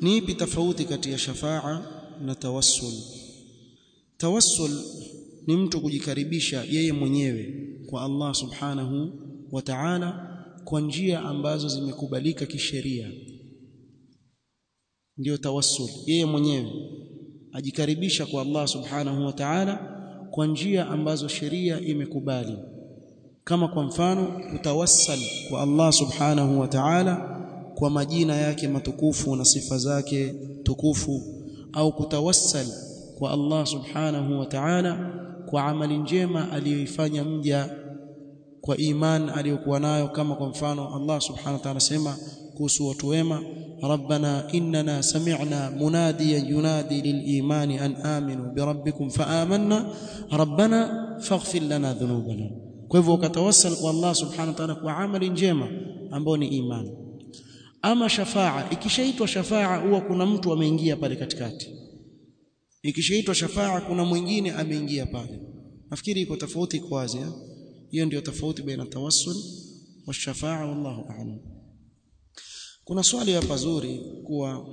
ni ipi tofauti kati ya shafaa na tawassul tawassul ni mtu kujikaribisha yeye mwenyewe kwa Allah subhanahu wa ta'ala kwa njia ambazo zimekubalika kisheria ndio tawassul yeye mwenyewe ajikaribisha kwa Allah subhanahu wa ta'ala kwa njia ambazo sheria imekubali kama kwa mfano utawassal kwa Allah subhanahu wa ta'ala kwa majina yake matukufu na sifa zake tukufu au kutawassal kwa Allah subhanahu wa ta'ala kwa amali njema aliyoifanya mja kwa iman aliyokuwa nayo kama kwa mfano Allah subhanahu wa ta'ala sema kuhusu watu wema rabbana innana sami'na munadiyan yunadi lil-imani an aminu bi rabbikum fa amanna rabbana faghfir lana dhunubana kwa hivyo ukatawassal kwa Allah subhanahu wa ta'ala kwa amali njema ambayo ni imani ama shafaa ikishaitwa shafaa huwa kuna mtu ameingia pale katikati ikishaitwa shafaa kuna mwingine ameingia pale nafikiri iko tofauti iko wazi hiyo ndio tofauti baina tawassul wa shafaa wallahu a'lam kuna swali hapa zuri kuwa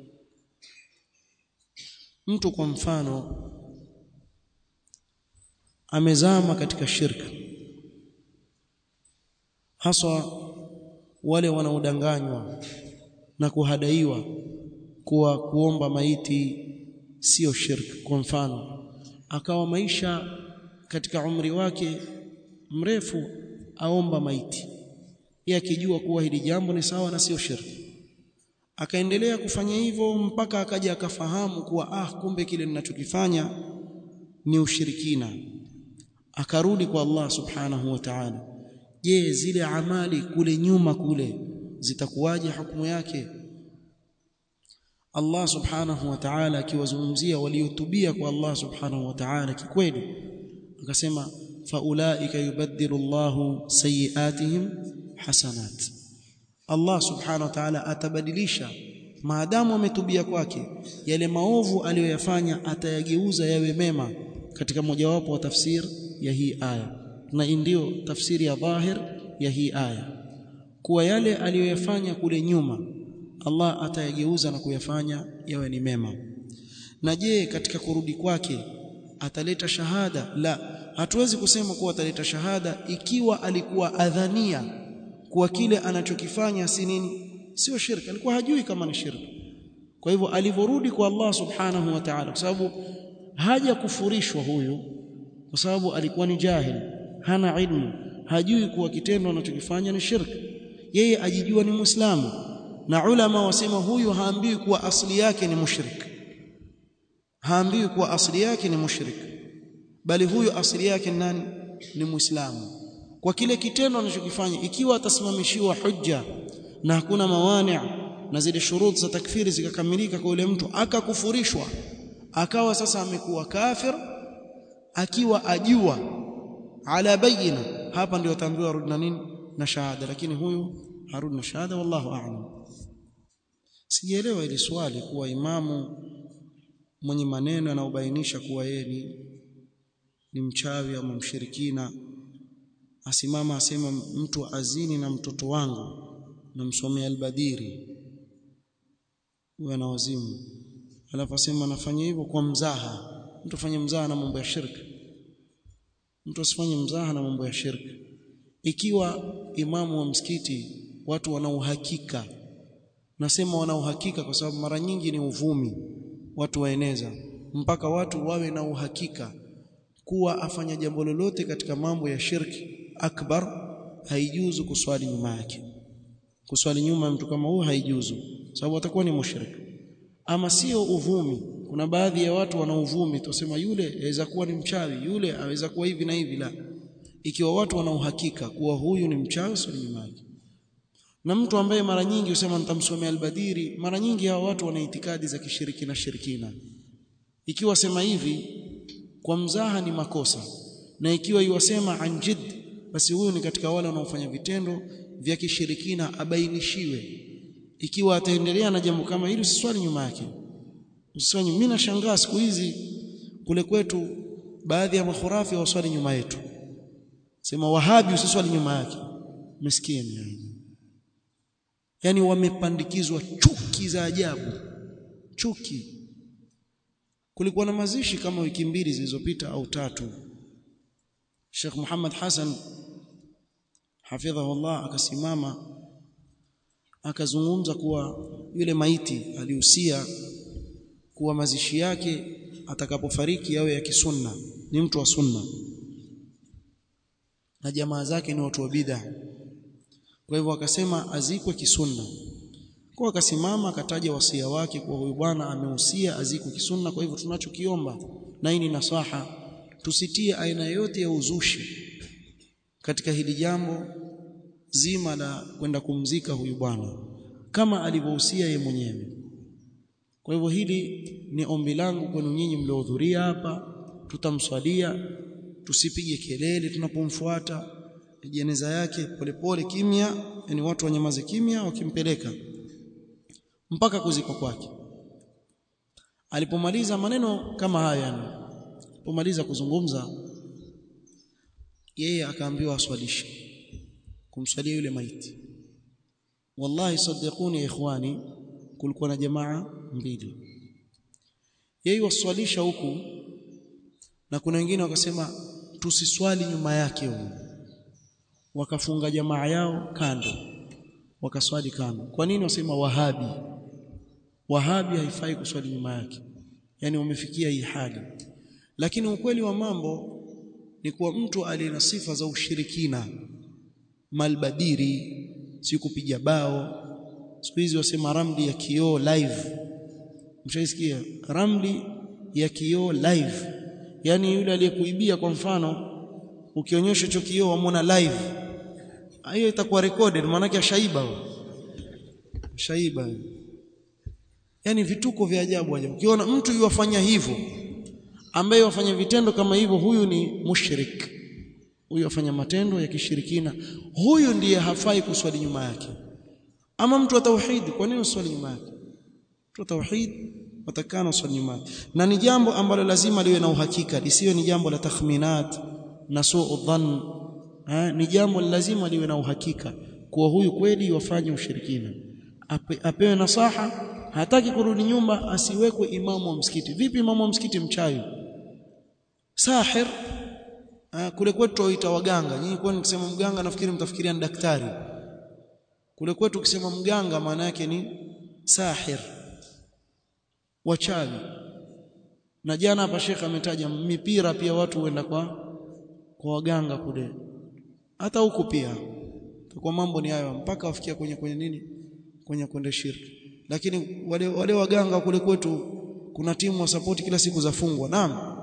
mtu kwa mfano amezama katika shirka haswa wale wanaodanganywa na kuhadaiwa kuwa kuomba maiti sio shirk kwa mfano akawa maisha katika umri wake mrefu aomba maiti yeye akijua kuwa hili jambo ni sawa na sio shirki akaendelea kufanya hivyo mpaka akaja akafahamu kuwa ah kumbe kile ninachokifanya ni ushirikina akarudi kwa Allah subhanahu wa ta'ala je zile amali kule nyuma kule zitakuwaje hukumu yake Allah subhanahu wa ta'ala akiwazungumzia waliotubia kwa Allah subhanahu wa ta'ala kikweli akasema faulaika yubaddilu Allahu sayiatihim hasanat Allah subhanahu wa ta'ala atabadilisha maadamu ametubia kwake yale maovu aliyoyafanya atayageuza yawe mema katika mojawapo wa tafsir ya hii aya na ndio tafsiri ya dhahir ya hii aya kuwa yale aliyoyafanya kule nyuma Allah atayageuza na kuyafanya yawe ni mema na je katika kurudi kwake ataleta shahada la hatuwezi kusema kuwa ataleta shahada ikiwa alikuwa adhania kuwa kile anachokifanya si nini sio shirki alikuwa hajui kama ni shirki kwa hivyo alivyorudi kwa Allah subhanahu wa ta'ala kwa sababu haja kufurishwa huyu kwa sababu alikuwa ni jahil hana ilmu hajui kuwa kitendo anachokifanya ni shirki yeye ajijua ni muislamu na ulama wasema huyu haambiwi kuwa asili yake ni mushrik haambiwi kuwa asili yake ni mushrik bali huyu asili yake ni nani ni muislamu kwa kile kitendo anachokifanya ikiwa atasimamishiwa hujja na hakuna mawani na zile shuruti za takfiri zikakamilika kwa yule mtu akakufurishwa akawa sasa amekuwa kafir akiwa ajua ala bayina hapa ndio ataambiwa rudi na nini na shahada lakini huyu harudi na shahada wallahu a'lam sijaelewa ili swali kuwa imamu mwenye maneno yanayobainisha kuwa yeye ni ni mchawi ama mshirikina asimama asema mtu azini na mtoto wangu namsomea albadiri huyo ana wazimu alafu asema nafanya hivyo kwa mzaha mtu afanye mzaha na mambo ya shirki mtu asifanye mzaha na mambo ya shirki ikiwa imamu wa msikiti watu wana uhakika nasema wana uhakika kwa sababu mara nyingi ni uvumi watu waeneza mpaka watu wawe na uhakika kuwa afanya jambo lolote katika mambo ya shirki akbar haijuzu kuswali nyuma yake kuswali nyuma mtu kama huyo haijuzu sababu atakuwa ni mushrik ama sio uvumi kuna baadhi ya watu wana uvumi tusema yule aweza kuwa ni mchawi yule aweza kuwa hivi na hivi la ikiwa watu wana uhakika kuwa huyu ni mchawi swali nyuma yake na mtu ambaye mara nyingi usema nitamsomea albadiri mara nyingi hao watu wana itikadi za kishirikina shirikina ikiwa sema hivi kwa mzaha ni makosa na ikiwa iwasema anjid basi huyu ni katika wale wanaofanya vitendo vya kishirikina abainishiwe ikiwa ataendelea na jambo kama hili usiswali nyuma yake usiswali mimi nashangaa siku hizi kule kwetu baadhi ya makhurafi waswali nyuma yetu sema wahabi usiswali nyuma yake maskini yani yani wamepandikizwa chuki za ajabu chuki kulikuwa na mazishi kama wiki mbili zilizopita au tatu Sheikh Muhammad Hassan hafidhahullah akasimama akazungumza kuwa yule maiti alihusia kuwa mazishi yake atakapofariki yawe ya kisunna ni mtu wa sunna na jamaa zake ni watu wa bid'a kwa hivyo akasema azikwe kisunna kwa akasimama akataja wasia wake kwa huyu bwana amehusia azikwe kisunna kwa hivyo tunachokiomba na hii ni nasaha tusitie aina yote ya uzushi katika hili jambo zima la kwenda kumzika huyu bwana kama alivyohusia ye mwenyewe kwa hivyo hili ni ombi langu kwenu nyinyi mliohudhuria hapa tutamswalia tusipige kelele tunapomfuata jeneza yake polepole kimya yani watu wanyamaze kimya wakimpeleka mpaka kuzikwa kwake alipomaliza maneno kama haya yani alipomaliza kuzungumza yeye akaambiwa aswalishe kumswalia yule maiti wallahi sadiquni ya ikhwani kulikuwa na jamaa mbili yeye waswalisha huku na kuna wengine wakasema tusiswali nyuma yake huyu wakafunga jamaa yao kando wakaswali kando kwa nini wasema wahabi wahabi haifai kuswali nyuma yake yani wamefikia hii hali lakini ukweli wa mambo ni kuwa mtu aliye na sifa za ushirikina malbadiri si kupiga bao siku hizi wasema ramli ya kioo live mshaisikia ramli ya kioo live yani yule aliyekuibia kwa mfano ukionyesha hicho kioo wamwona live hiyo itakuwa recorded maana yake shaiba shaiba yani vituko vya ajabu ajabu ukiona mtu yuwafanya hivyo ambaye wafanya vitendo kama hivyo huyu ni mushrik huyu afanya matendo ya kishirikina huyu ndiye hafai kuswali nyuma yake ama mtu wa tauhid kwa nini uswali nyuma yake mtu wa tauhid watakana uswali nyuma yake na ni jambo ambalo lazima liwe na uhakika lisiwe ni jambo la takhminat na suu dhann ni jambo lazima liwe na uhakika kuwa huyu kweli wafanye ushirikina Ape, apewe nasaha hataki kurudi nyumba asiwekwe imamu wa msikiti vipi imamu wa msikiti mchawi sahir kule kwetu waita waganga nyinyi kwa nikisema mganga nafikiri mtafikiria ni daktari kule kwetu ukisema mganga maana yake ni sahir wachawi na jana hapa Sheikh ametaja mipira pia watu huenda kwa kwa waganga kule hata huku pia kwa mambo ni hayo mpaka wafikia kwenye kwenye nini kwenye kwenda shirki lakini wale wale waganga kule kwetu kuna timu wa support kila siku zafungwa naam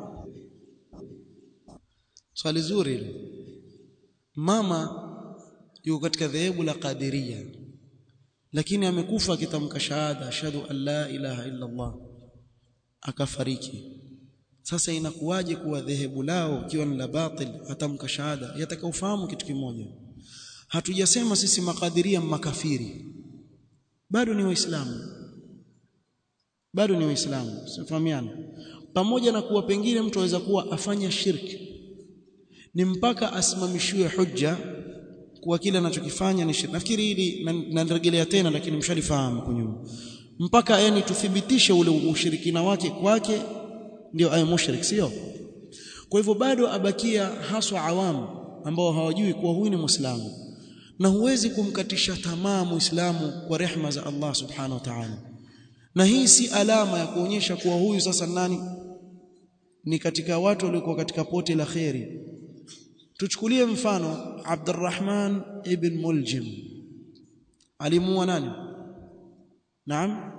swali zuri ile mama yuko katika dhehebu la Qadiria lakini amekufa akitamka shahada ashhadu an la ilaha illa Allah akafariki sasa inakuwaje kuwa dhehebu lao ikiwa ni la batil atamka shahada yatakaofahamu kitu kimoja hatujasema sisi makadiria makafiri bado ni waislamu bado ni waislamu sifahamiana pamoja na kuwa pengine mtu aweza kuwa afanya shirki ni mpaka asimamishiwe hujja kuwa kile anachokifanya ni shirki nafikiri hili narejelea tena lakini mshalifahamu kunyuma mpaka yani tuthibitishe ule ushirikina wake kwake ndio aye mushrik sio kwa hivyo bado abakia haswa awamu ambao hawajui kuwa huyu ni muislamu na huwezi kumkatisha tamaa muislamu kwa rehma za Allah subhanahu wa ta'ala na hii si alama ya kuonyesha kuwa huyu sasa nani ni katika watu waliokuwa katika pote la kheri tuchukulie mfano Abdurrahman ibn Muljim alimuua nani naam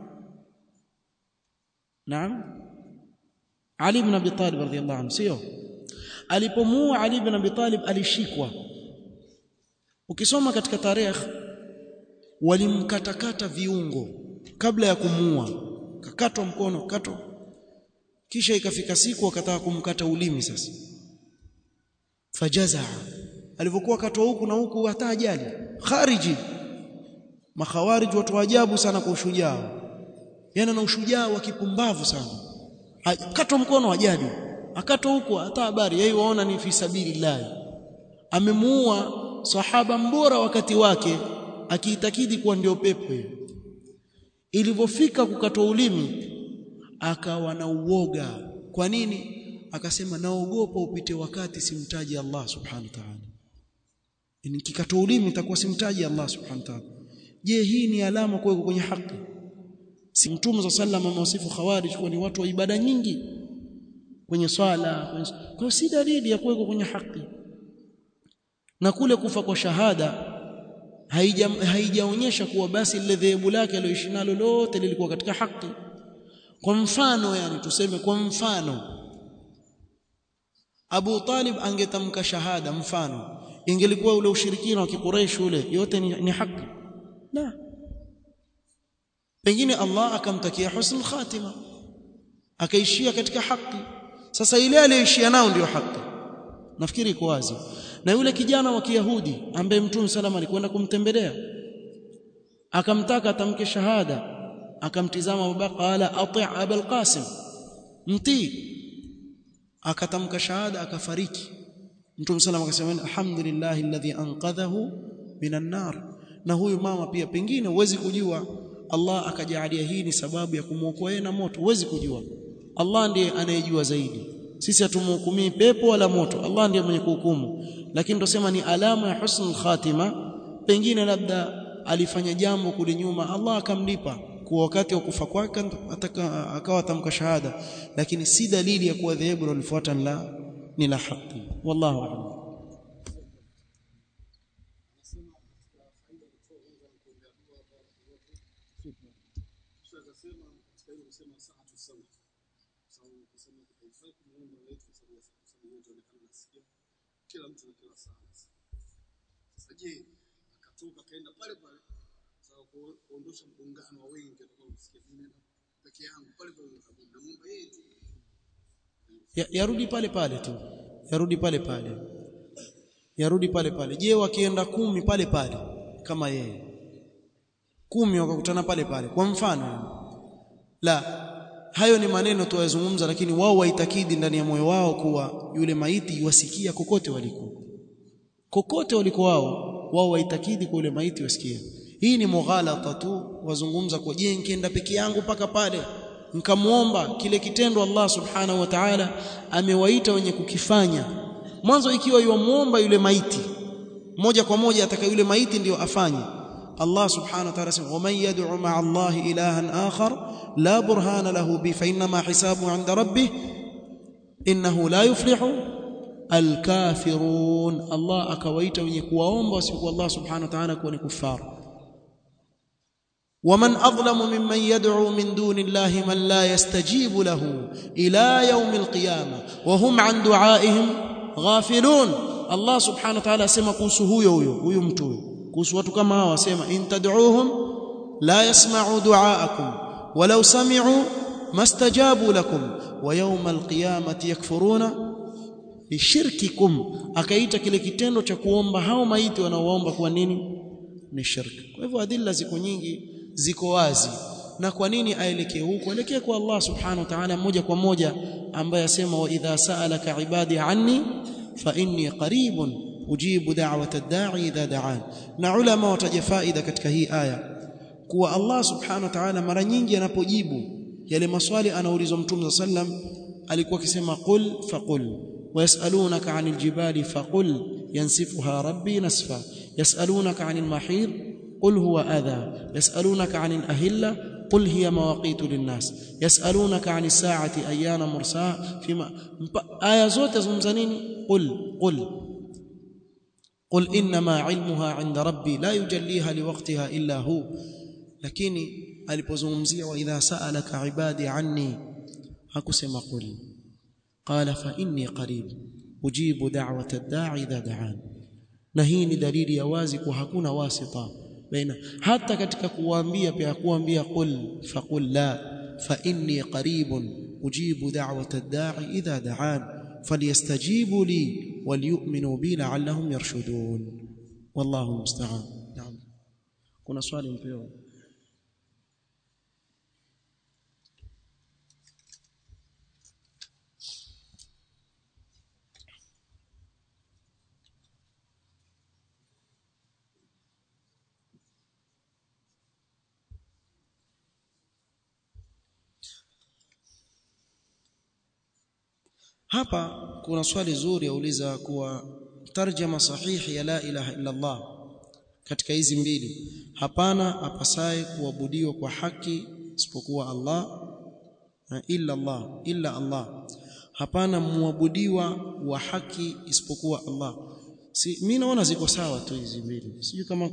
naam Ali ibn Abi Talib radhiyallahu anhu sio alipomuua Ali ibn Abi Talib alishikwa ukisoma katika tarehe walimkatakata viungo kabla ya kumuua kakatwa mkono kato kisha ikafika siku wakataka kumkata ulimi sasa fajaza alivyokuwa katwa huku na huku hata ajali khariji makhawarij watu ajabu sana kwa ushujaa yana na ushujaa wa kipumbavu sana katwa mkono ajali akatwa huku hata habari yeye waona ni fi sabilillah amemuua sahaba mbora wakati wake akiitakidi kuwa ndio pepo hiyo ilivyofika kukatwa ulimi akawa na uoga kwa nini akasema naogopa upite wakati simtaji Allah subhanahu wa ta'ala nikikata ulimi nitakuwa simtaji Allah subhanahu wa ta'ala je hii ni alama kwa kwenye haki si mtume za sallama amewasifu khawarij kuwa ni watu wa ibada nyingi kwenye swala kwenye... kwa si dalili ya kuweko kwenye haki na kule kufa kwa shahada haija haijaonyesha kuwa basi lile dhehebu lake aliyoishi nalo lote lilikuwa katika haki kwa mfano yani tuseme kwa mfano Abu Talib angetamka shahada mfano ingelikuwa ule ushirikina wa kiquraish ule yote ni, ni haki la pengine Allah akamtakia husnul khatima akaishia katika haki sasa ile aliyoishia nao ndio haki nafikiri iko wazi na yule kijana wa Kiyahudi ambaye Mtume salama alikwenda kumtembelea akamtaka atamke shahada akamtizama Abubakar qala ati' Abul Qasim mtii akatamka shahada akafariki Mtume salama akasema alhamdulillah alladhi anqadhahu minan nar na huyu mama pia pengine huwezi kujua Allah akajalia hii ni sababu ya kumwokoa na moto huwezi kujua Allah ndiye anayejua zaidi sisi hatumhukumii pepo wala moto Allah ndiye mwenye kuhukumu lakini tosema ni alama ya husnul khatima pengine labda alifanya jambo kule nyuma Allah akamlipa kwa wakati wa kufa kwake akawa atamka shahada lakini si dalili ya kuwa dhehebu lilofuata la ni la haki wallahu a'lam kila mtu na kila saa. Sasa je, akatoka kaenda pale pale sawa kuondosha mgongano wa wengi atakao kusikia mimi peke yangu pale pale na Mungu yeye tu. Ya- yarudi pale pale tu yarudi pale pale yarudi pale pale je wakienda kumi pale pale kama yeye kumi wakakutana pale pale kwa mfano la hayo ni maneno tuwazungumza lakini wao waitakidi ndani ya moyo wao kuwa yule maiti wasikia kokote waliko kokote waliko wao wao waitakidi kwa yule maiti wasikia hii ni mughalata tu wazungumza kwa je nikienda peke yangu paka pale nikamuomba kile kitendo Allah subhanahu wa ta'ala amewaita wenye kukifanya mwanzo ikiwa yuamuomba yule maiti moja kwa moja ataka yule maiti ndiyo afanye Allah subhanahu wa ta'ala sema waman yad'u ma'a Allah ilahan akhar la burhana lahu bi fa inma hisabuhu 'inda rabbih innahu la yuflihu alkafirun Allah akawaita wenye kuwaomba wasiokuwa Allah subhanahu wa ta'ala kuwa ni kufaru ومن أظلم ممن يدعو من دون الله من لا يستجيب له إلى يوم القيامة وهم عن دعائهم غافلون الله سبحانه وتعالى سما kuhusu huyo huyo huyo mtu huyo kuhusu watu kama hawa sema in tad'uuhum la yasma'u du'aakum walau sami'u mastajabu lakum wa yawma alqiyamati yakfuruna bishirkikum akaita kile kitendo cha kuomba hao maiti wanaoomba kwa nini ni shirki kwa hivyo adilla ziko nyingi ziko wazi na kwa nini aelekee huko aelekee kwa Allah subhanahu wa ta'ala moja kwa moja ambaye asema wa idha sa'alaka ibadi anni fa inni qaribun ujibu da'wata ad-da'i idha da'an na ulama wataja faida katika hii aya kuwa Allah subhanahu wa ta'ala mara nyingi anapojibu yale maswali anaulizwa mtume sallam alikuwa akisema qul faqul ويسألونك عن الجبال فقل ينسفها ربي نسفا يسألونك عن المحيط قل هو أذى يسألونك عن الأهلة قل هي مواقيت للناس يسألونك عن الساعة أيان مرساها فيما آية زوت زمزنين قل قل قل إنما علمها عند ربي لا يجليها لوقتها إلا هو lakini alipozungumzia wa idha sa'alaka ibadi anni hakusema qul qala fa inni qarib ujibu da'wata ad-da'i idha da'an na hii ni dalili ya wazi kwa hakuna wasita baina hata katika kuwaambia pia kuambia qul faqul la fa inni qaribun ujibu da'wata ad-da'i idha da'an falyastajibu li walyu'minu bi la'allahum yarshudun wallahu musta'an naam kuna swali mpewa hapa kuna swali zuri auliza kuwa tarjama sahihi ya la ilaha illa Allah katika hizi mbili hapana apasaye kuabudiwa kwa haki isipokuwa Allah illa Allah illa Allah hapana muabudiwa wa haki isipokuwa Allah si mimi naona ziko sawa tu hizi mbili sijui kama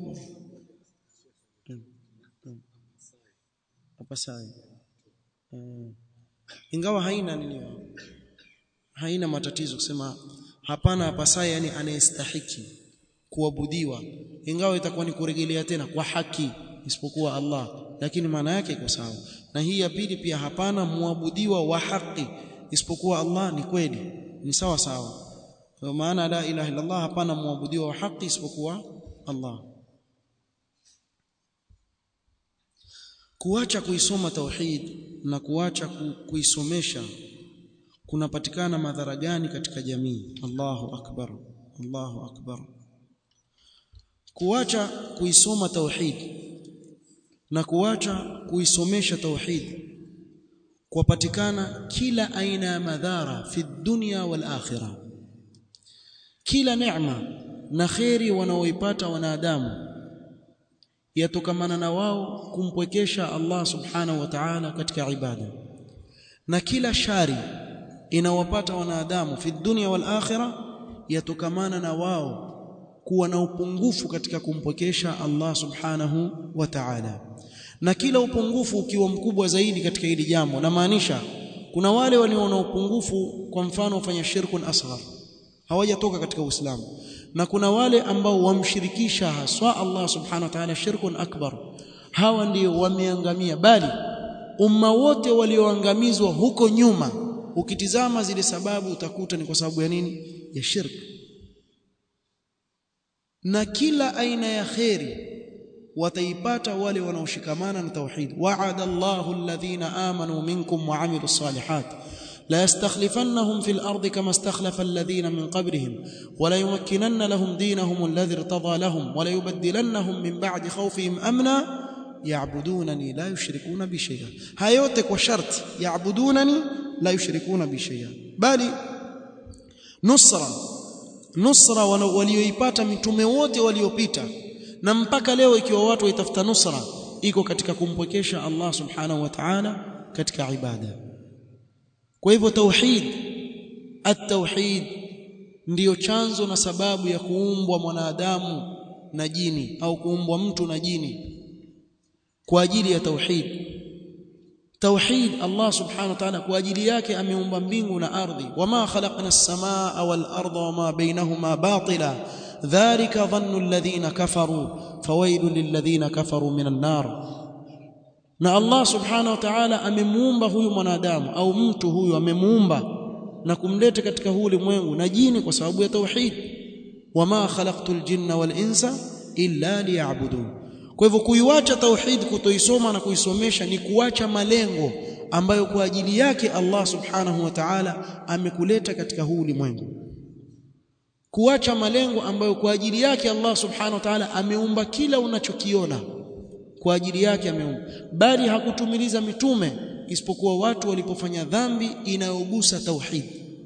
apasaye uh, ingawa haina nini haina matatizo kusema hapana apasaye yani anayestahiki kuabudiwa ingawa itakuwa ni kurejelea tena kwa haki isipokuwa Allah lakini maana yake iko sawa na hii ya pili pia hapana muabudiwa wa haki isipokuwa Allah ni kweli ni sawa sawa kwa maana la ilaha illa Allah hapana muabudiwa wa haki isipokuwa Allah kuacha kuisoma tauhid na kuacha kuisomesha kunapatikana madhara gani katika jamii Allahu akbar Allahu akbar kuacha kuisoma tauhid na kuacha kuisomesha tauhid kupatikana kila aina ya madhara fi dunya wal akhirah kila neema na khairi wanaoipata wanadamu yatokamana na wao kumpwekesha Allah subhanahu wa ta'ala katika ibada na kila shari inawapata wanadamu fi dunya wal akhirah yatokamana na wao kuwa na upungufu katika kumpwekesha Allah subhanahu wa ta'ala na kila upungufu ukiwa mkubwa zaidi katika hili jambo na maanisha kuna wale walio na upungufu kwa mfano wafanya shirkun asghar hawajatoka katika Uislamu na kuna wale ambao wamshirikisha haswa Allah subhanahu wa ta'ala shirkun akbar hawa ndio wameangamia bali umma wote walioangamizwa huko nyuma ukitizama zile sababu utakuta ni kwa sababu ya nini ya shirk na kila aina ya khairi wataipata wale wanaoshikamana na tauhid wa'ada Allahu alladhina amanu minkum wa 'amilus salihat لا يستخلفنهم في الأرض كما استخلف الذين من قبلهم ولا يمكنن لهم دينهم الذي ارتضى لهم ولا يبدلنهم من بعد خوفهم أمنا يعبدونني لا يشركون بي شيئا هايوتك وشرط يعبدونني لا يشركون بي شيئا بل نصرا nusra walioipata mitume wote waliopita na mpaka leo ikiwa watu waitafuta nusra iko katika kumpwekesha Allah subhanahu wa ta'ala katika ibada kwa hivyo tauhid at-tauhid ndiyo chanzo na sababu ya kuumbwa mwanadamu na jini au kuumbwa mtu na jini kwa ajili ya tauhid tauhid Allah subhanahu wa ta'ala kwa ajili yake ameumba mbingu na ardhi wama khalaqna as-samaa wal arda wama bainahuma batila dhalika dhannu alladhina kafaru fawailul lilladhina kafaru minan nar na Allah subhanahu wa ta'ala amemuumba huyu mwanadamu au mtu huyu amemuumba na kumleta katika huu ulimwengu na jini kwa sababu ya tauhid wama khalaqtul jinna wal insa illa liya'budun kwa hivyo kuiwacha tauhid kutoisoma na kuisomesha ni kuacha malengo ambayo kwa ajili yake Allah subhanahu wa ta'ala amekuleta katika huu ulimwengu kuacha malengo ambayo kwa ajili yake Allah subhanahu wa ta'ala ameumba kila unachokiona kwa ajili yake ameumba bali hakutumiliza mitume isipokuwa watu walipofanya dhambi inayogusa tauhid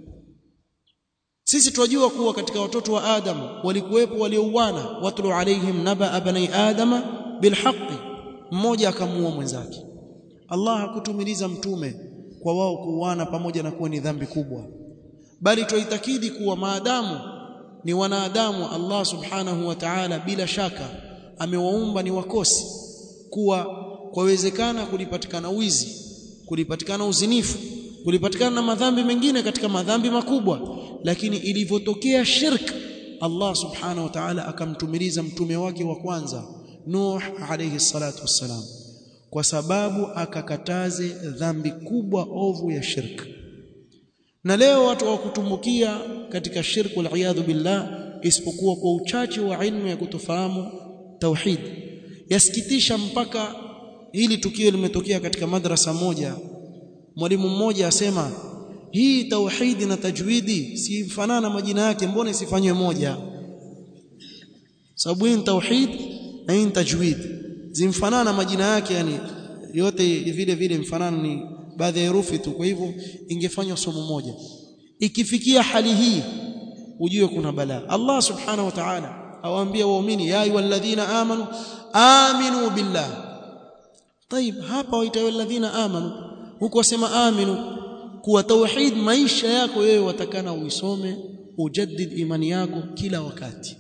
sisi tunajua kuwa katika watoto wa Adam walikuwepo waliouana watlu alaihim naba bani adama bilhaqi mmoja akamuua mwenzake Allah hakutumiliza mtume kwa wao kuuana pamoja na kuwa ni dhambi kubwa bali tuitakidi kuwa maadamu ni wanadamu Allah subhanahu wa ta'ala bila shaka amewaumba ni wakosi kuwa kwawezekana kulipatikana wizi kulipatikana uzinifu kulipatikana na madhambi mengine katika madhambi makubwa lakini ilivyotokea shirk Allah subhanahu wa ta'ala akamtumiliza mtume wake wa kwanza Nuh alayhi salatu wassalam kwa sababu akakataze dhambi kubwa ovu ya shirk na leo watu wakutumbukia katika shirku al billah isipokuwa kwa uchache wa ilmu ya kutofahamu tauhid yasikitisha mpaka hili tukio limetokea katika madrasa moja mwalimu mmoja asema hii tauhidi na tajwidi si fanana majina yake mbona isifanywe moja sababu hii tauhid na hii tajwid zimfanana majina yake yani yote vile vile mfanano ni baadhi ya herufi tu kwa hivyo ingefanywa somo moja ikifikia hali hii ujue kuna balaa Allah subhanahu wa ta'ala awaambia waumini ya ayyuhalladhina amanu aminu billah طيب hapa waita walladhina amanu huko wasema aminu kuwa tauhid maisha yako wewe watakana uisome ujaddid imani yako kila wakati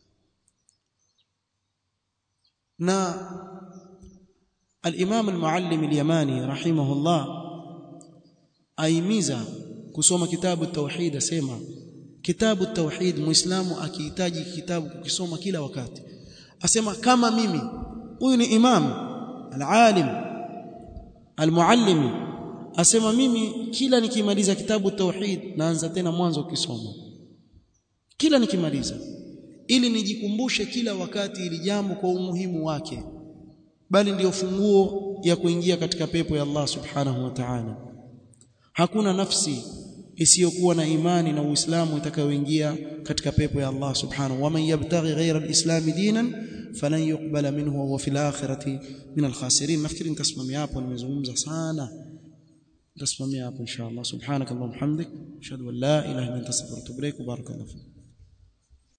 na al-Imam al-Muallim al-Yamani rahimahullah aimiza kusoma kitabu tauhid asema kitabu tauhid muislamu akihitaji kitabu kukisoma kila wakati asema kama mimi huyu ni imam al-alim al-muallimi asema mimi kila nikimaliza kitabu tauhid naanza tena mwanzo kusoma kila nikimaliza ili nijikumbushe kila wakati ili jambo kwa umuhimu wake bali ndiyo funguo ya kuingia katika pepo ya Allah subhanahu wa ta'ala hakuna nafsi isiyokuwa na imani na Uislamu itakayoingia katika pepo ya Allah subhanahu wa man yabtaghi ghayra al-islam dinan falan yuqbala minhu wa huwa fil akhirati min al-khasirin nafikiri nitasimamia hapo nimezungumza sana nitasimamia hapo inshallah subhanakallahumma hamdik ashhadu an la ilaha illa anta astaghfiruka wa atubu ilaik barakallahu